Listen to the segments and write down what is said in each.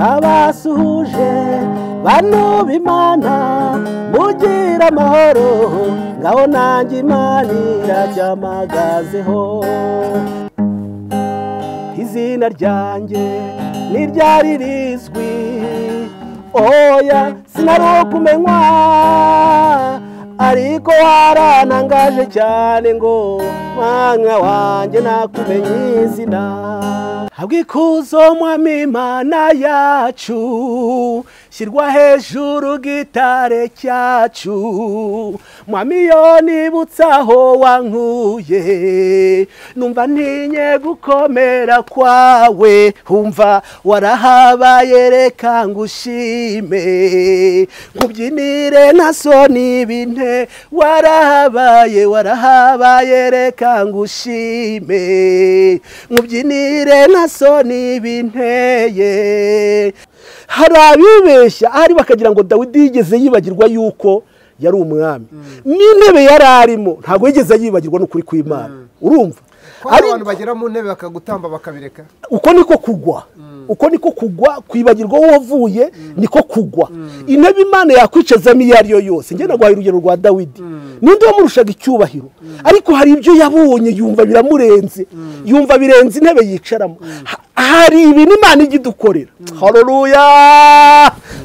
abasuhuje bano b'imana mugira amahoro ngaho nanjye imana irajya amagazeho izina ryanjye ntiryari rizwi oya sinari ukumenywa ariko waranangaje cyane ngo mwana wanjye nakumenye izina habwa ikuzo mwami imana yacu shyirwa hejuru gitare cyacu mwami yo nibutsa aho wankuye numva ntinye gukomera kwawe humva warahabaye reka ngushime nkubyinire na soni binte warahabaye warahabaye reka ngushime nkubyinire na soni binteye hari abibeshya ahari bakagira ngo dawidi yigeze yibagirwa yuko yari umwami n'intebe yari arimo ntabwo yigeze yibagirwa n'ukuri kw'imana urumva ko hari abantu bagera mu ntebe bakagutamba bakabireka uko niko kugwa uko niko kugwa kwibagirwa wowe uvuye niko kugwa intebe imana yakwicazamo iyo ari yo yose ngenda guhaye urugero rwa dawidi ninde wamurushaga icyubahiro ariko hari ibyo yabonye yumva biramurenze yumva birenze intebe yicaramo hari ibintu imana ijya idukorera haruruya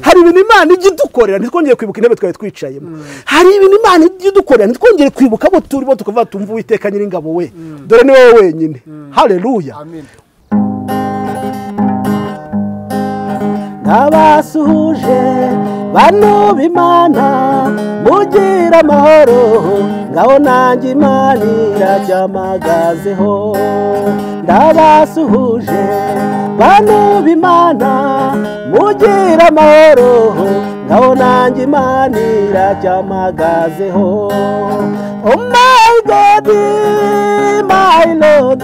hari ibintu imana ijya idukorera ntitwongere kwibuka intebe twari twicayemo hari ibintu imana ijya idukorera ntitwongere kwibuka abo turimo tukavuga tumva uwiteka nyiringabo we dore ni wowe wenyine hareruya amina n'abasuhuje bano b'imana mugira amahoro ngaho nanjye imana irajya amagazeho n'abasuhuje bano b'imana mugira amahoro ngaho nanjye imana irajya amagazeho oh my god my lord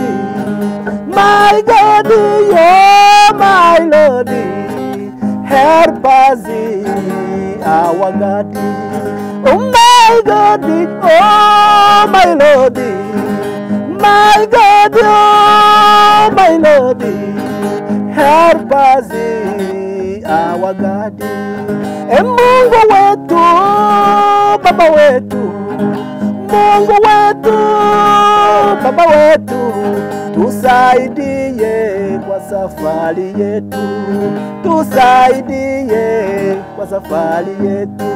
my god yeah my lord help us in our God. Oh my God, oh my Lord, my God, oh my Lord, help us in our God. E Mungu wetu, Baba wetu, Mungu wetu, Baba wetu, tusaidie kwa safari yetu, tusaidie kwa safari yetu,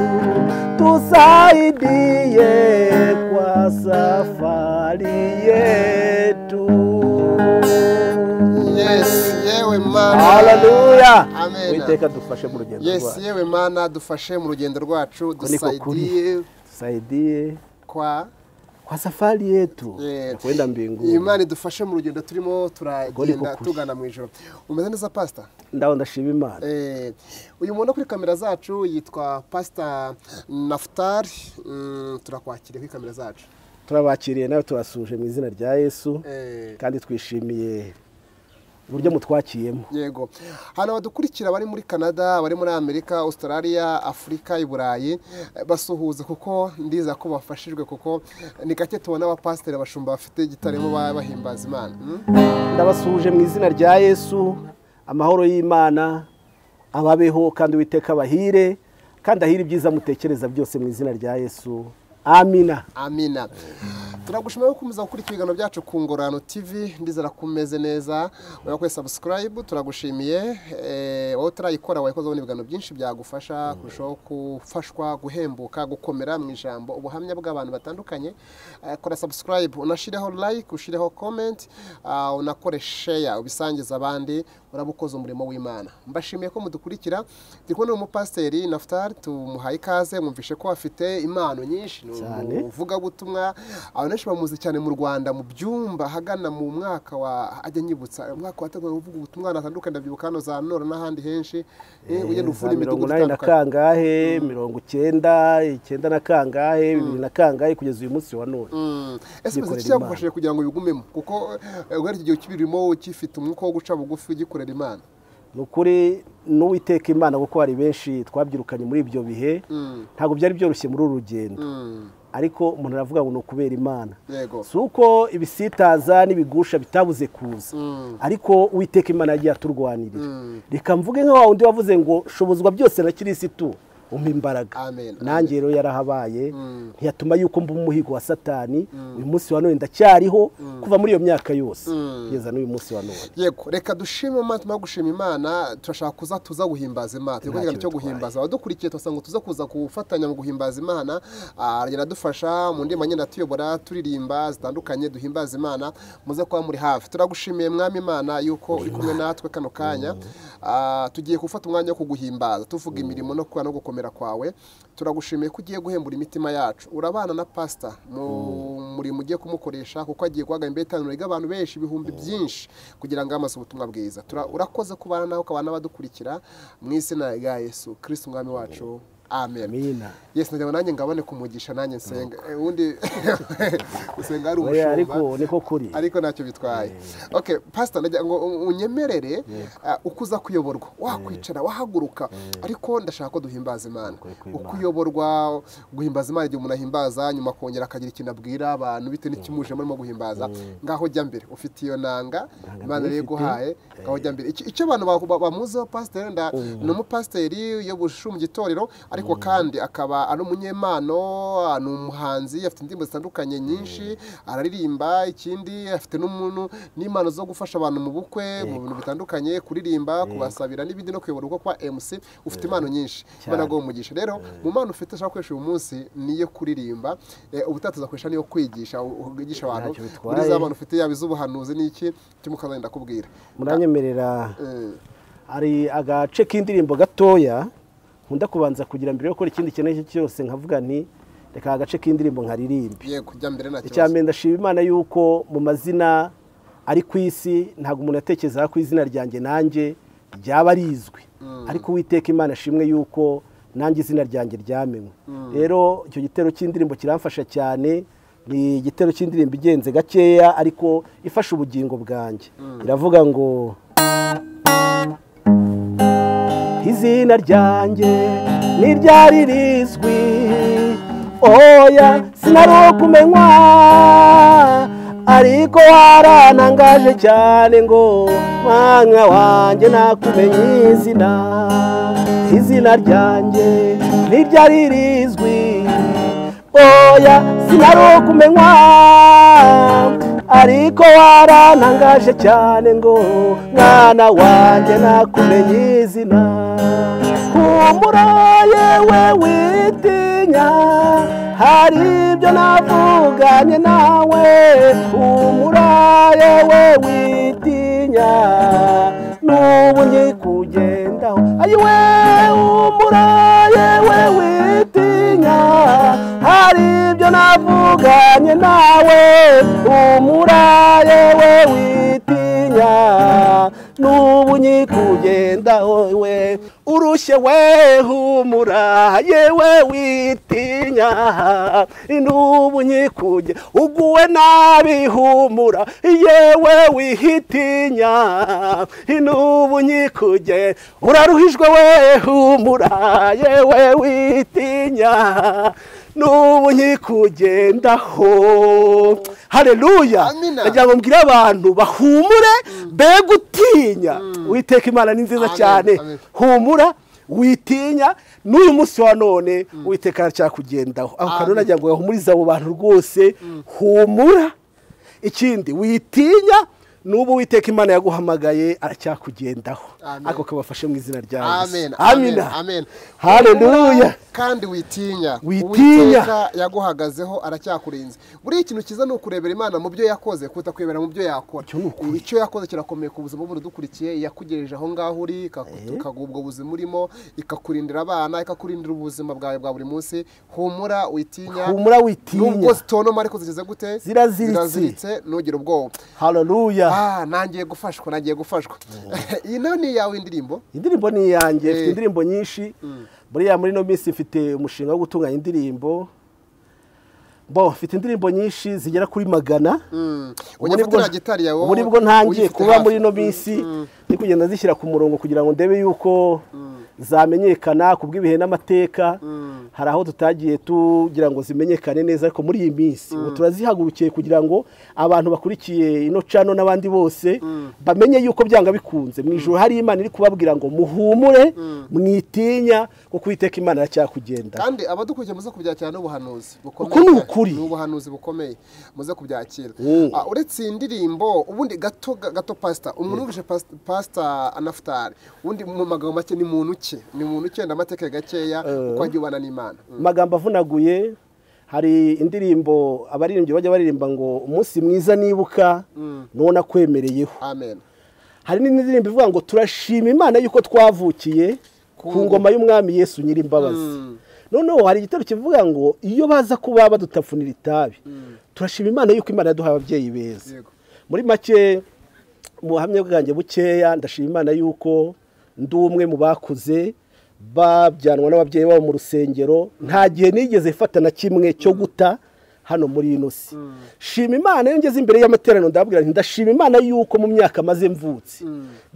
tusaidie kwa safari yetu. yesi yewe mana Haleluya! Amen. Uwiteka dufashe mu rugendo yesi rwacu, yewe mana dufashe mu rugendo rwacu Uko niko dusayidiye kuri. tusaidie kwa kwa safari yetu Yeah. ya kwenda mbinguni. imana idufashe mu rugendo turimo turagenda kuri. tugana mu ijoro umeze neza pasita Ndaho ndashima Imana. Eh, uyu muntu kuri kamera zacu yitwa pasita nafutari Mm, turakwakiriye kuri kamera zacu turabakiriye nawe tubasuje mu izina rya yesu Eh, kandi twishimiye uburyo mutwakiyemo yego hano badukurikira bari muri canada bari muri amerika australia afurika i burayi eh, basuhuza kuko ndiza ko bafashijwe kuko ni gake tubona abapasiteri abashumba bafite gitarimo bahimbaza imana Mm? ndabasuje mu izina rya yesu amahoro y'imana ababeho kandi uwiteka abahire kandi ahire ibyiza mutekereza byose mu izina rya yesu amina amina turagushimira gukomeza gukurikira ibiganiro byacu ku ngororano tv ndizera ko umeze neza urabona ko sabusikarayibu turagushimiye Eh, wowe utarayikora wayikoze ubona ibiganiro byinshi byagufasha kurushaho gufashwa guhembuka gukomera mu ijambo ubuhamya bw'abantu batandukanye Eh, kora sabusikarayibu unashireho layike ushireho komenti unakore sheya ubisangiza abandi uraba ukoze umurimo w'imana mbashimiye ko mudukurikira ndi kumwe n'umupasiteri nafutari tumuhaye ikaze mwumvishe ko afite impano nyinshi ni Cyane. uvugabutumwa abantu benshi bamuzi cyane mu rwanda mu byumba ahagana mu mwaka wa ajya anyibutsa umwaka wategura uvuga ubutumwa ahantu hatandukanye ndabyibuka hano za nora n'ahandi henshi eh, ugenda za uvura mirongo imidugudu inani na itandukanye kangahe mirongo icyenda icyenda na kangahe bibiri na kangahe kugeza uyu munsi wa none Mm. Kwikorera ese imiziki Imana. cyagufashije kugira ngo ubigumemo kuko eh, guhera iki gihe ukibirimo ukifite umwuka wo guca bugufi ugikorera imana ni ukuri n'uwiteka imana kuko hari benshi twabyirukanye muri ibyo bihe Mm. ntabwo byari byoroshye muri uru rugendo Mm. ariko umuntu aravuga ngo ni ukubera imana yego si uko ibisitaza n'ibigusha bitabuze kuza ariko uwiteka imana yagiye aturwanirira reka mvuge nka wa wundi wavuze ngo shobozwa byose na kirisitu umpa imbaraga Amen. nanjye rero yarahabaye ntiyatuma yuko mba umuhigo wa satani uyu munsi wa none ndacyariho kuva muri iyo myaka yose kugeza n'uyu munsi wa none yego reka dushime imana tumara gushima imana turashaka kuza tuza guhimbaza imana turi kugira icyo guhimbaza abadukurikiye turasaba ngo tuze kuza gufatanya mu guhimbaza imana Ah, iradufasha mu ndimi nyine tuyobora turirimba zitandukanye duhimbaza imana muze kuba muri hafi turagushimiye mwami imana yuko uri kumwe natwe kano kanya Ah, tugiye gufata umwanya wo kuguhimbaza tuvuga imirimo no kuba no gukomera kwawe turagushimiye ko ugiye guhembura imitima yacu urabana na pasita mu murimo ugiye kumukoresha kuko agiye guhaga imbere itaniro ry'abantu benshi ibihumbi byinshi kugira ngo amaze ubutumwa bwiza Tura- urakoze kubana nawe ukabana n'abadukurikira mu izina rya yesu kirisiti umwami wacu amen amina yesu nagira ngo nanjye ngabane kumugisha nanjye nsenga Eh, ubundi usenga ari Oya, umushumba ariko niko kuri ariko ntacyo bitwaye okay pastor ndagira ngo un- unyemerere uh, uko uza kuyoborwa wakwicara wahaguruka ariko ndashaka ko duhimbaza imana uko uyoborwa guhimbaza imana igihe umuntu ahimbaza nyuma akongera akagira ikintu abwira abantu bitewe n'ikimuje murimo guhimbaza ngaho jya mbere ufite iyo nanga imana rero iguhaye ngaho jya mbere Iki- icyo abantu ba- ba- bamuziho pasiteri nda ni umupasiteri uyobosha mu gitorero ariko kandi akaba ari umunyemano ah, ni umuhanzi afite indirimbo zitandukanye nyinshi araririmba ikindi afite n'umuntu n'impano zo gufasha abantu mu bukwe mu bintu bitandukanye kuririmba kubasabira n'ibindi no kuyobora uko kwa MC ufite impano nyinshi imana ngo umugisha rero mu mpano ufite ushaka gukoresha uyu munsi niyo kuririmba Eh, ubutaha tuzakoresha niyo kwigisha u- ugisha abantu Ntacyo bitwaye. muri za mpano ufite yaba iz'ubuhanuzi n'iki cyo mukazagenda kubwira muranyemerera hari agace k'indirimbo gatoya nkunda kubanza kugira mbere yo gukora ikindi kintu icyo ari cyo cyose nkavuga nti reka agace k'indirimbo nkaririmbe yego jya mbere nta icya kibazo mbere ndashima imana y'uko mu mazina ari ku isi ntabwo umuntu atekereza ko izina ryanjye nanjye ryaba rizwi ariko uwiteka imana ashimwe y'uko nanjye izina ryanjye ryamenwe rero icyo gitero cy'indirimbo kiramfasha cyane ni igitero cy'indirimbo igenze gakeya ariko ifasha ubugingo bwanjye iravuga ngo izina ryanjye ni ryari rizwi oya sinari ukumenywa ariko warantangaje cyane ngo mwana wanjye nakumenye izina izina ryanjye ni ryari rizwi oya sinari ukumenywa ariko warantangaje cyane ngo mwana wanjye nakumenye izina humura yewe witinya hari ibyo navuganye nawe humura yewe witinya n'ubu nyikugendaho ayiwe humura yewe witinya hari ibyo navuganye nawe humura yewe witinya n'ubu nyikugendaho we urushye we humura yewe witinya n'ubu nyikuge uguwe nabi humura yewe wihitinya n'ubu nyikuge uraruhijwe we humura yewe witinya n'ubu nyikugendaho hareruya Amina. ndagira ngo mbwire abantu bahumure be gutinya witeka imana ni nziza Amen, cyane amen. humura witinya n'uyu munsi wa none witeka aracyakugendaho aho kantu Amen. nagira ngo gahumurize abo bantu rwose humura ikindi witinya n'ubu witeka imana yaguhamagaye aracyakugendaho Amen. ako kabafashe mu izina rya amen yesu amen amina amen hareruya kandi witinya Witinya. Uwiteka yaguhagazeho aracyakurinze buriya ikintu cyiza ni ukurebera imana mu byo yakoze kuruta kwibera mu byo yakora Icyo ni ukuri. icyo yakoze kirakomeye ku buzima bw'umuntu udukurikiye yakugejeje aho ngaho uri ikaguha ubwo buzima urimo ikakurindira abana ikakurindira ubuzima bwawe bwa buri munsi humura witinya humura witinya nubwo zitonoma ariko zigeze gute Ziraziritse. ntugire ubwoba hareruya ah nangiye gufashwa nangiye gufashwa iyi nayo ni iyawe indirimbo indirimbo ni iyanjye mfite Eh. indirimbo nyinshi buriya muri ino minsi mfite umushinga wo gutunganya indirimbo bo mfite indirimbo nyinshi zigera kuri magana ujya Ubu ni bwo- ufatira gitari yawe ubu ni bwo ntangiye uyifite kuba hafi. muri ino minsi ndi kugenda zishyira ku murongo kugira ngo ndebe yuko zamenyekana ku bw'ibihe n'amateka hari aho tutagiye tugira ngo zimenyekane neza ariko muri iyi minsi ubu turazihagurukiye kugira ngo abantu bakurikiye ino cano n'abandi bose bamenye yuko byanga bikunze mu ijoro hari imana iri kubabwira ngo muhumure mwitinya kuko uwiteka imana iracyakugenda kandi abadukurikiye muze kubyakira n'ubuhanuzi bukomeye Uku ni ukuri. ni ubuhanuzi bukomeye muze kubyakira Ah, uretse iyi ndirimbo ubundi gato gato pasita umuntu wumvise pas- pasita anafutari ubundi mu magambo make ni muntu ki ni muntu ki amateka gakeya uko agiye ubana n'imana Mm. amagambo avunaguye hari indirimbo abaririmbyi bajya baririmba ngo umunsi mwiza nibuka nuwo nakwemereyeho amen hari n'indi ndirimbo ivuga ngo turashima imana yuko twavukiye ku ngoma y'umwami yesu nyir'imbabazi noneho hari igitero kivuga ngo iyo baza kuba badutafunira itabi turashima imana yuko imana yaduhaye ababyeyi beza Yego. muri make mu buhamya bwanjye bukeya ndashima imana yuko ndi umwe mu bakuze babyanwa n'ababyeyi babo mu rusengero nta gihe nigeze mfata na kimwe cyo guta hano muri ino si shima imana iyo ngeze imbere y'amateraniro ndababwira nti ndashima imana yuko mu myaka maze mvutse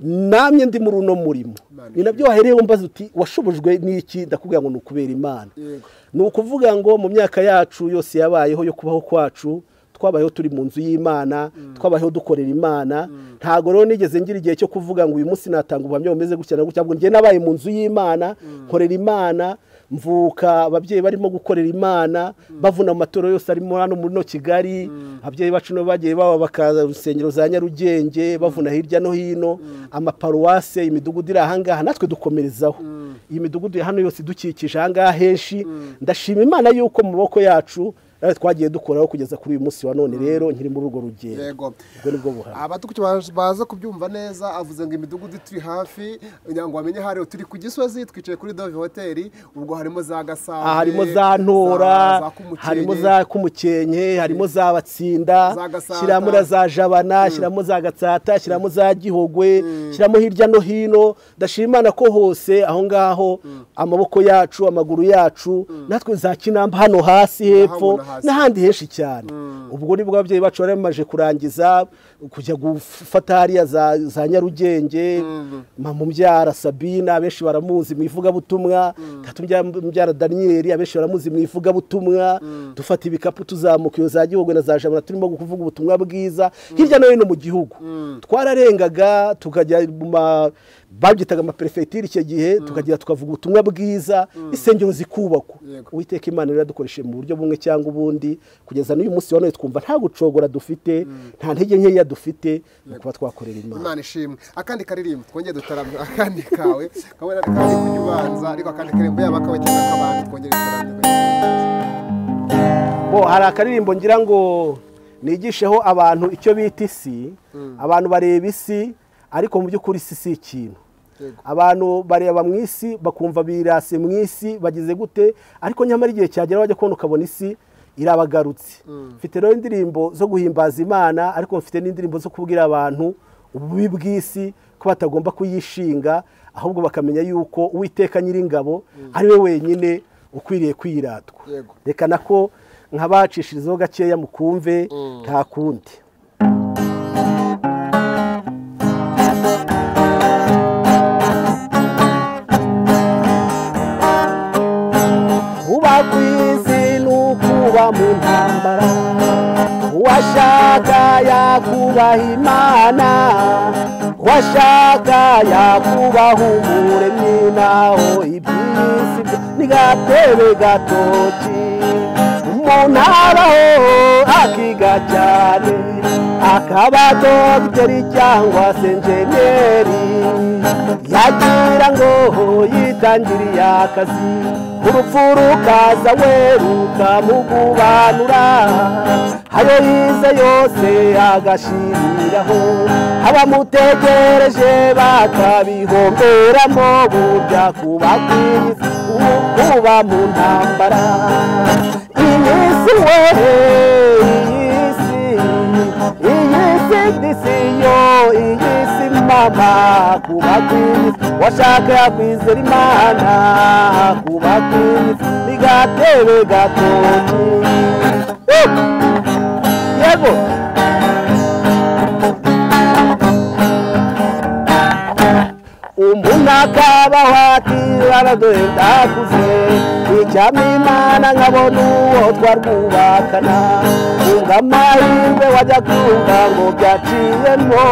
namye ndi muri uno murimo Imana ni nabyo wahereyeho umbaza uti washobojwe n'iki ndakubwira ngo ni ukubera imana Yego. ni ukuvuga ngo mu myaka yacu yose yabayeho yo kubaho kwacu twabayeho turi mu nzu y'imana twabayeho dukorera imana ntabwo rero nigeze ngira igihe cyo kuvuga ngo uyu munsi natanga ubuhamya bumeze gutya na gutya ahubwo njye nabaye mu nzu y'imana nkorera imana mvuka ababyeyi barimo gukorera imana bavuna amatoro yose arimo hano muri no kigali ababyeyi bacu nibo bagiye baba bakaza rusengero za nyarugenge bavuna hirya no hino amaparuwase imidugudu iri ahangaha natwe dukomerezaho iyi midugudu ya hano yose idukikije ahangaha henshi ndashima imana yuko mu maboko yacu natwe twagiye dukoraho kugeza kuri uyu munsi wa none rero nkiri muri urwo rugendo yego ubwo ni bwo buhamya abatukuki baje- baza kubyumva neza avuze ngo imidugudu turi hafi kugira ngo bamenye hariyo turi ku gisozi twicaye kuri dove hoteli ubwo harimo za gasabo aha harimo za ntora harimo za kumukenke harimo za batsinda Za Gasata. shyiramo na za jabana shyiramo za gatsata shyiramo za gihogwe shyiramo hirya no hino ndashima imana ko hose aho ngaho amaboko yacu amaguru yacu natwe za kinamba hano hasi hepfo Ndahabona hasi. n'ahandi henshi cyane ubwo nibwo ababyeyi bacu bari bamaze kurangiza kujya gufata hariya za za nyarugenge mamumbyara sabina abenshi baramuzi mu ivugabutumwa tatumbyara daniyeli abenshi baramuzi mu ivugabutumwa dufata ibikapu tuzamuka iyo za gihogwe na za jabana turimo kuvuga ubutumwa bwiza hirya no hino mu gihugu twararengaga tukajya mu ma babyitaga amaperefetire icyo gihe tukagera tukavuga ubutumwa bwiza insengero zikubakwa Yego. uwiteka imana rero yadukoresheje mu buryo bumwe cyangwa ubundi kugeza n'uyu munsi wa none twumva nta gucogora dufite nta ntege nkeya dufite ni ukuba twakorera imana imana ishimwe akandi karirimbo twongere dutaramye akandi kawe kamwe n'akandi kari kunyubanza ariko akandi karirimbo yaba akawe cyangwa ak'abandi twongere dutaramye bo hari akaririmbo ngira ngo nigisheho abantu icyo bita isi abantu bareba isi ariko mu by'ukuri isi si ikintu Yego. abantu bareba mu isi bakumva birase mu isi bagize gute ariko nyamara igihe cyagera wajya kubona ukabona isi irabagarutse mfite rero indirimbo zo guhimbaza imana ariko mfite n'indirimbo zo kubwira abantu ububi bw'isi ko batagomba kuyishinga ahubwo bakamenya yuko uwiteka nyiringabo ari we wenyine ukwiriye kwiratwa Yego. reka nako nk'abacishirizaho gakeya mukumve nta kundi kuba ku isi ni ukuba mu ntambara uwashaka yakubaha imana uwashaka yakubaha umuremyi naho iby'isi byo ni gatebe gatoki umuntu abaho akiga cyane akaba dogiteri cyangwa se njeneri yagira ngo yitangiriye akazi urupfu rukaza we rukamugubanura ayo yize yose agashiriraho abamutegereje bakabihomberamo burya kuba kwiza kuba mu ntambara iyi si we iyi si iyi si disiyo iyi si mama kuba kwiza washaka yakwizera imana kuba kwiza ni gatebe gatoki Uh! yego umuntu akabaho ati baraduhe ndakuze icyampa imana nkabona uwo twarwubakana kunga amahirwe wajya kumva ngo byaciyemo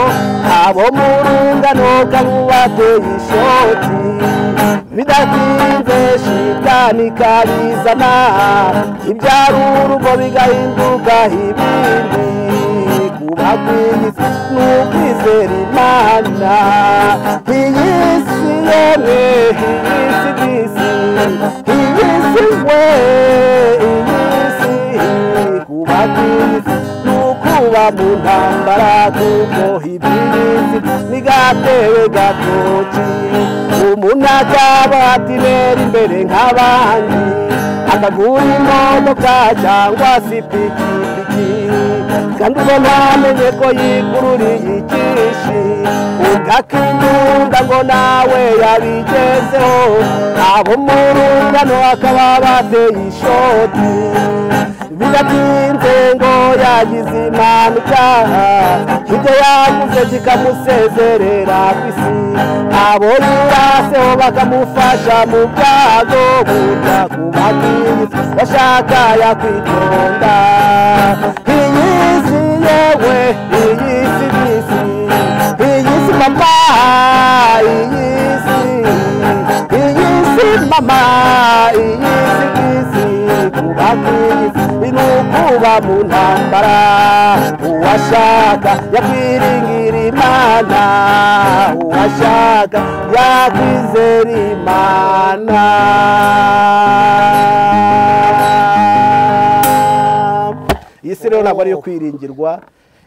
abo mu rungano kabubateye ishoti bidatinze shitani kabizana ibyara urugo bigahinduka ibindi kuba kwiza ni ukwizera imana iyi si yewe iyi si n'isi iyi si we iyi si kuba kwiza ni ukuba mu ntambara kuko ibirisi ni gatewe gatoki umuntu akaba atinera imbere nk'abandi akagura imodoka cyangwa se ipikipiki kandi ubona amenye ko yikururiye ikishi ugakimunda ngo nawe yabigezeho abo mu rungano akaba bateye ishoti biratinze ngo yagize impanuka ibyo yaguze kikamusezerera ku isi abo yiraseho bakamufasha mu byago burya kuba bwiza bashaka yakwitonda iyi si yewe iyi si n'isi iyi si mama iyi si iyi si mama iyi si n'isi kuba bwiza ni ukuba mu ntambara uwashaka yakwiringira imana uwashaka yakwizera imana iyi si rero ntabwo ari iyo kwiringirwa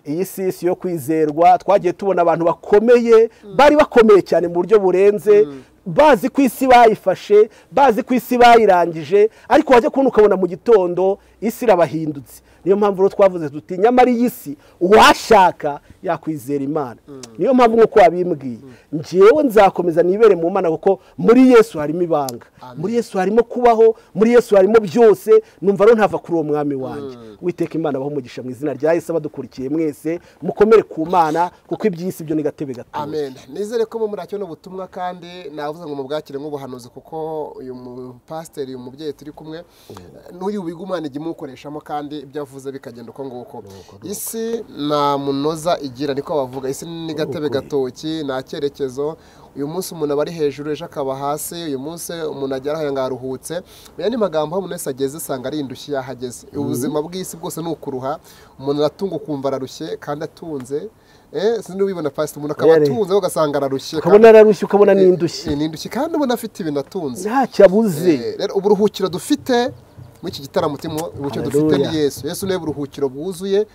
iyi si isi yo kwizerwa twagiye tubona abantu bakomeye bari bakomeye cyane mu buryo burenze bazi ko isi bayifashe bazi ko isi bayirangije ariko wajya kubona ukabona mu gitondo isi irabahindutse niyo mpamvu rero twavuze tuti nyamara iyi si uwashaka yakwizera imana niyo mpamvu nk'uko wabimbwiye ngewe nzakomeza nibere mu mana kuko muri yesu harimo ibanga muri yesu harimo kubaho muri yesu harimo byose numva rero ntava kuri uwo mwami wanjye witeka imana abaho umugisha mu izina rya yesu abadukurikiye mwese mukomere ku mana kuko iby'isi byo ni gatebe gatoya amen nizere ko muri akino ubutumwa kandi navuze ngo mubwakire nk'ubuhanuzi kuko uyu mupasiteri uyu mubyeyi turi kumwe n'uyu wiga umwana igihe umukoreshamo kandi ibyo avuze bikagenda uko nguko isi nta munoza igira niko bavuga isi ni gatebe gatoki nta cyerekezo uyu munsi umuntu aba ari hejuru ejo akaba hasi uyu munsi umuntu agera aho ngaho aruhutse mu yandi magambo aho umuntu wese ageze usanga ari indushyi yahageze ubuzima bw'isi bwose ni ukuruha umuntu aratunga ukumva ararushye kandi atunze sinzi wibona pasita umuntu akaba Yari. atunze ugasanga ararushye ukabona ararushye ukabona n'indushyi Eh, ni indushyi kandi ubona afite ibintu atunze ntacyo abuze Eh, rero uburuhukiro dufite muri iki gitaramo turimo uburuhukiro dufite ni Hallelujah. yesu yesu niwe buruhukiro bwuzuye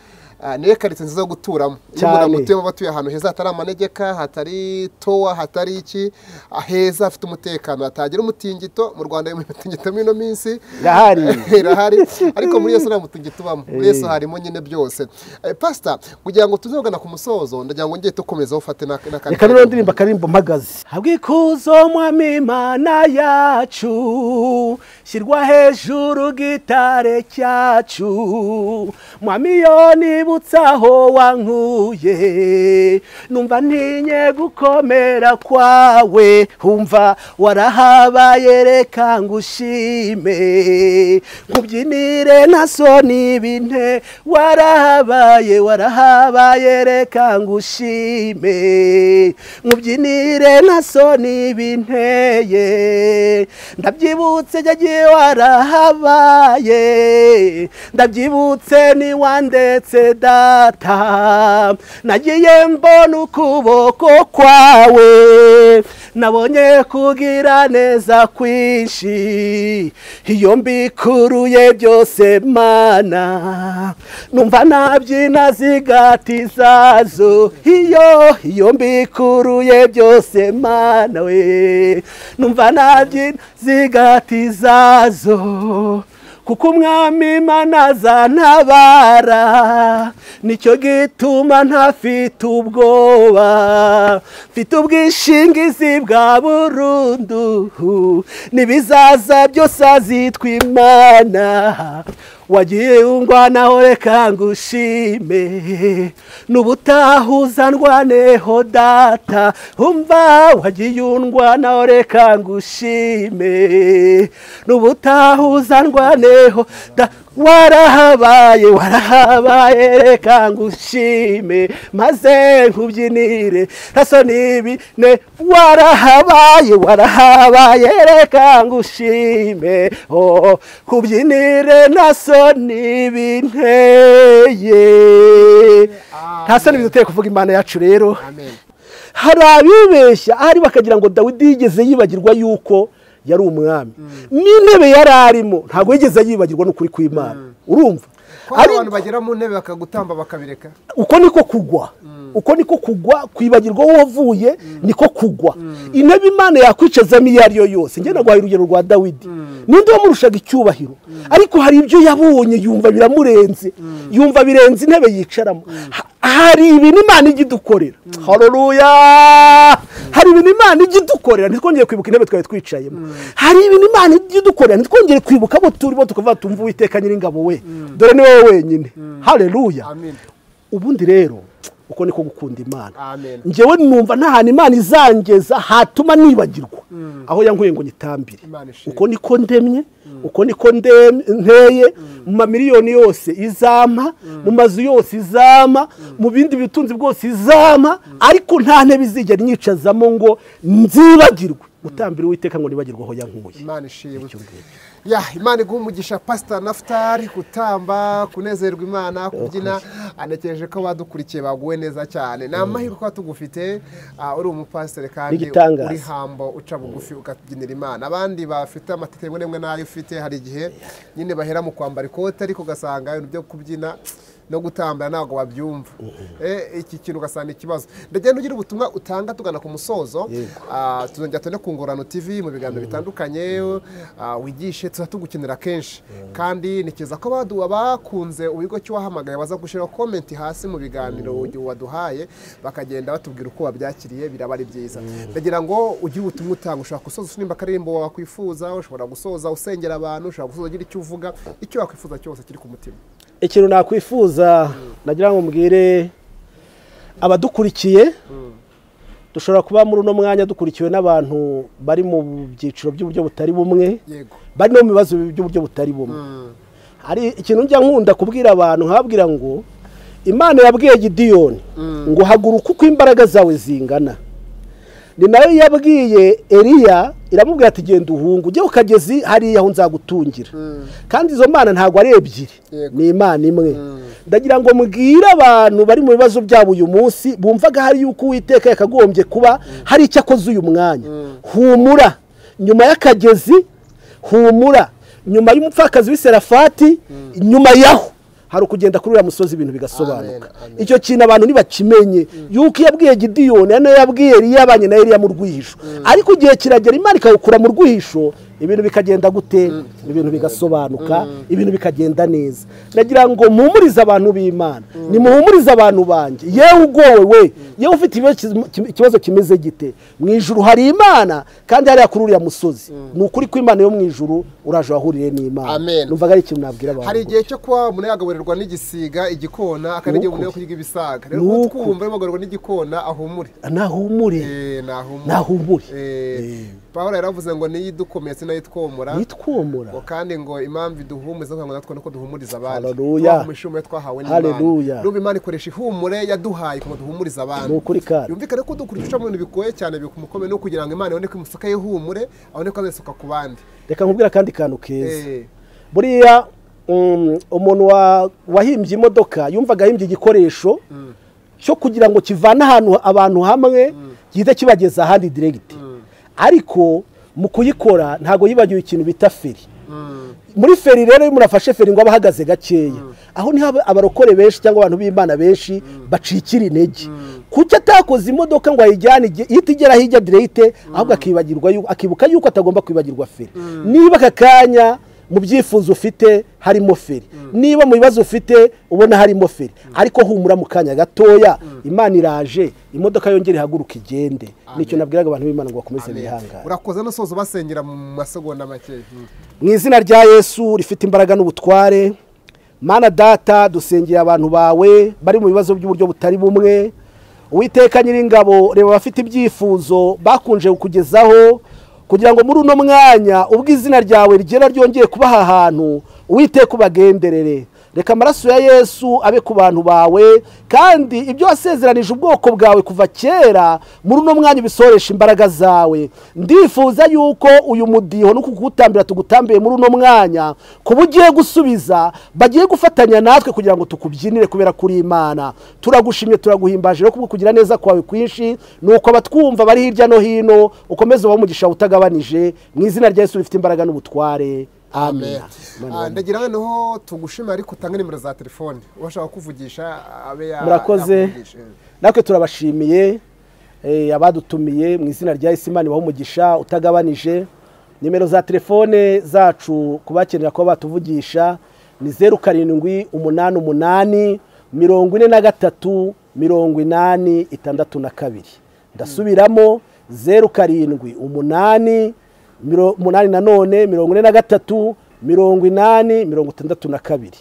ah, niyo karitsiye nziza yo guturamo iyo Cyane. umuntu agutuyemo aba atuye ahantu heza hatari amanegeka hatari towa hatari iki ah, heza hafite umutekano hatagira umutingito mu rwanda mu mitingito muri ino minsi irahari irahari ariko muri yesu nta mutingito ubamo muri yesu harimo nyine byose Eh, pasita kugira ngo tuzogana ku musozo ndagira ngo ngeye dukomeza ufate n'aka- n'akandi reka noneho ndirimba akaririmbo mpagaze habwa ikuzo mwami imana yacu shyirwa hejuru gitare cyacu mwami iyo nibutse aho wankuye numva ntinye gukomera kwawe humva warahabaye reka ngushime nkubyinire nta soni binte warahabaye warahabaye reka ngushime nkubyinire nta soni binteye ndabyibutse jyagiye warahabaye ndabyibutse ni wandetse data nagiye mbona ukuboko kwawe nabonye kugira neza kwinshi iyo mbikuruye byose mana numva nabyina zigati zazo iyo iyo mbikuruye byose mana we numva nabyina zigati zazo kuko umwami imana azantabara nicyo gituma ntafite ubwoba mfite ubwishingizi bwa burundu nibizaza byose azitwa imana wagiye ungwanaho reka ngushime n'ubutahuzanwa neho data umva wagiye ungwanaho reka ngushime n'ubutahuzanwa neho da warahabaye warahabaye reka ngushime maze nkubyinire raso n'ibine warahabaye warahabaye reka ngushime oh kubyinire naso n'ibinteye ntaso n'ibiduteye kuvuga imana yacu rero hari abibeshya ahari bakagira ngo dawidi yigeze yibagirwa yuko yari umwami n'intebe yari arimo ntabwo yigeze yibagirwa n'ukuri kw'imana urumva abantu bagera mu ntebe bakagutamba bakabireka uko niko kugwa uko niko kugwa kwibagirwa wowe uvuye niko kugwa intebe imana yakwicazamo iyo ari yo yose ngenda guhaye urugero rwa dawidi ninde wamurushaga icyubahiro ariko hari ibyo yabonye yumva biramurenze yumva birenze intebe yicaramo hari ibintu imana ijya idukorera haruruya hari ibintu imana ijya idukorera ntitwongere kwibuka intebe twari twicayemo hari ibintu imana ijya idukorera ntitwongere kwibuka abo turimo tukavuga tumva uwiteka nyiringabo we dore ni wowe wenyine haruruya ubundi rero uko niko gukunda imana ngewe numva nta hantu imana izangeza hatuma nibagirwa aho yankuye ngo nyitambire uko niko ndemye uko niko nteye mu mamiliyoni yose izampa mu mazu yose izampa mu bindi bitunzi bwose izampa ariko nta ntebe izigera nyicazamo ngo nzibagirwe gutambira uwiteka ngo nibagirweho yankuye ya imana iguha umugisha pasita nafutari gutamba kunezerwa imana kubyina anategereje ko abadukurikiye baguwe neza cyane ni amahirwe uba tugufite uri umupasiteri kandi uri hambo uca bugufi ukabyinira imana abandi bafite amatetebo n'imwe n'ayo ufite hari igihe nyine bahera mu kwambara ikote ariko ugasanga ibintu byo kubyina no gutambara ntabwo wabyumva iki kintu ugasanga ikibazo ndagenda ugira ubutumwa utanga tugana ku musozo tuzongera tune ku ngororano tv mu biganiro bitandukanye wigishe tuba tugukenera kenshi kandi ntikiza ko baduha bakunze ubigo cy'uwahamagaye baza gushyiraho komenti hasi mu biganiro waduhaye bakagenda batubwira uko wabyakiriye biraba ari byiza ndagira ngo ugire ubutumwa utanga ushobora gusoza nimba akaririmbo wakwifuza ushobora gusoza usengera abantu ushobora gusoza ugira icyo uvuga icyo wakwifuza cyose kiri ku mutima ikintu nakwifuza nagira ngo mbwire abadukurikiye dushobora kuba muri uno mwanya dukurikiwe n'abantu bari mu byiciro by'uburyo butari bumwe bari no mu bibazo by'uburyo butari bumwe hari ikintu njya nkunda kubwira abantu nkababwira ngo imana yabwiye gidiyoni ngo haguruka uko imbaraga zawe zingana ni nayo yabwiye eriya iramubwira ati genda uhungu ujye ku kagezi hariya aho nzagutungira kandi izo mana ntabwo ari ebyiri ni imana imwe ndagira ngo mubwire abantu bari mu bibazo byabo uyu munsi bumvaga hari yuko uwiteka yakagombye kuba hari icyo akoze uyu mwanya humura nyuma y'akagezi humura nyuma y'umupfakazi w'iserafati nyuma yaho hari ukugenda kuri uriya musozi ibintu bigasobanuka icyo kintu abantu ntibakimenye yuko iyo abwiye gidiyoni nayo yabwiye eriya abanye na eriya mu rwihisho ariko igihe kiragera imana ikawukura mu rwihisho ibintu bikagenda gute ibintu bigasobanuka ibintu bikagenda neza nagira ngo mpumurize abantu b'imana nimuhumurize abantu banjye yewe ugowe yewe ufite ikibazo kimeze gite mu ijuru hari imana kandi hariya kuri uriya musozi ni ukuri kw'imana yo mu ijuru uraje wahuriye n'imana numvaga ari ikintu nabwira abantu hari igihe cyo kuba umuntu yagaburirwa n'igisiga igikona akandi igihe umuntu yo kurya ibisaga rero utwumva yamagaburirwa n'igikona ahumure nahumure nahumure paul yaravuze ngo niyo idukometse nayo itwomora itwomora ngo kandi ngo impamvu iduhumuza ngo natwe nuko duhumuriza abandi haleluya ishumure twahawe haleluya n'ubu imana ikoresha ihumure yaduhaye ngo duhumurize abandi ni ukuri kandi yumvikane ko dukurikije mu bintu bigoye cyane bikumukomeye no kugira ngo imana ibone ko imusuka y'ihumure abone ko azayisuka ku bandi reka nkubwira akandi kantu keza buriya umuntu wahimbye imodoka yumvaga ahimbye igikoresho cyo kugira ngo kivane ahantu abantu hamwe gihita kibageza ahandi diregiti ariko mu kuyikora ntabwo yibagiwe ikintu bita feri muri feri rero iyo umuntu afashe feri ngo abe ahagaze gakeya aho niho abarokore benshi cyangwa abantu b'imana benshi bacikira intege kuko atakoze imodoka ngo ayijyane ihita igera hirya direyite ahubwo akibagirwa akibuka yuko atagomba kwibagirwa feri niba aka kanya mu byifuzo ufite harimo feri niba mu bibazo ufite ubona harimo feri ariko humura mu kanya gatoya imana iraje imodoka yongera ihaguruka igende nicyo nabwiraga abantu b'imana ngo bakomeze bihangane urakoze n'usoza basengera mu masegonda make mu izina rya yesu rifite imbaraga n'ubutware mana data dusengera abantu bawe bari mu bibazo by'uburyo butari bumwe uwiteka nyiringabo reba abafite ibyifuzo bakunje kukugezaho kugira ngo muri uno mwanya ubwo izina ryawe rigera ryongeye kuba aha hantu uwiteka ubagenderere reka amaraso ya yesu abe ku bantu bawe kandi ibyo wasezeranije ubwoko bwawe kuva kera muri uno mwanya ubisoresha imbaraga zawe ndifuza yuko uyu mudiho no kugutambira tugutambiye muri uno mwanya kuba ugiye gusubiza bagiye gufatanya natwe kugira ngo tukubyinire kubera kuri imana turagushimye turaguhimbaje rero kubwo kugira neza kwawe kwinshi ni uko abatwumva bari hirya no hino ukomeze ubahe umugisha utagabanije mu izina rya yesu rifite imbaraga n'ubutware amen ndagira noneho tugushima ariko utange nimero za telefone ubashaka kuvugisha abe ya- murakoze yakuvugisha. natwe turabashimiye eh, abadutumiye mu izina rya isimani waho umugisha utagabanije nimero za telefone zacu ku bakenera kuba batuvugisha ni zeru karindwi umunani umunani mirongo ine na gatatu mirongo inani itandatu na kabiri ndasubiramo zeru karindwi umunani miro- umunani na none mirongo ine na gatatu mirongo inani mirongo itandatu na kabiri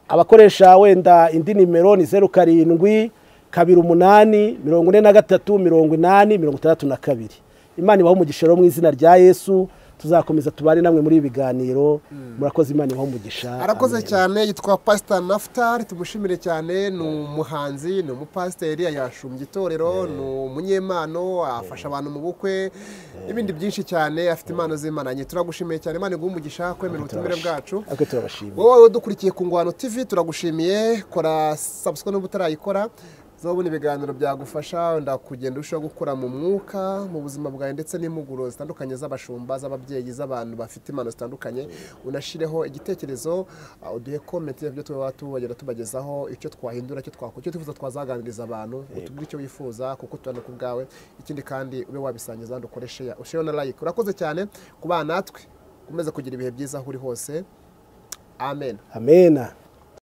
abakoresha wenda indi nimero ni zeru karindwi kabiri umunani mirongo ine na gatatu mirongo inani mirongo itandatu na kabiri imana ibaho umugisha rero mu izina rya yesu tuzakomeza tubane namwe muri ibi biganiro murakoze imana ibaho umugisha arakoze Amen. cyane yitwa pasita nafutari tumushimire cyane ni umuhanzi ni umupasiteri yashumbye itorero ni umunyempano afasha abantu mu bukwe n'ibindi byinshi cyane afite impano z'imana nke turagushimiye cyane imana iguha umugisha kwemera ubutumire bwacu natwe turabashimira wowe udukurikiye ku ngwano tv turagushimiye kora sabusikoni niba utarayikora uzabona ibiganiro byagufasha wenda kugenda urushaho gukura mu mwuka mu buzima bwawe ndetse n'impuguro zitandukanye z'abashumba z'ababyeyi z'abantu bafite impano zitandukanye unashireho igitekerezo uh, uduhe komenti y'ibyo tuba tubagera tubagezaho icyo twahindura icyo twakora icyo twifuza twazaganiriza abantu utubwire icyo wifuza kuko tubona ku bwawe ikindi kandi ube wabisangiza handi ukore sheya ushireho na like urakoze cyane kubana natwe ukomeze kugira ibihe byiza aho uri hose amen amena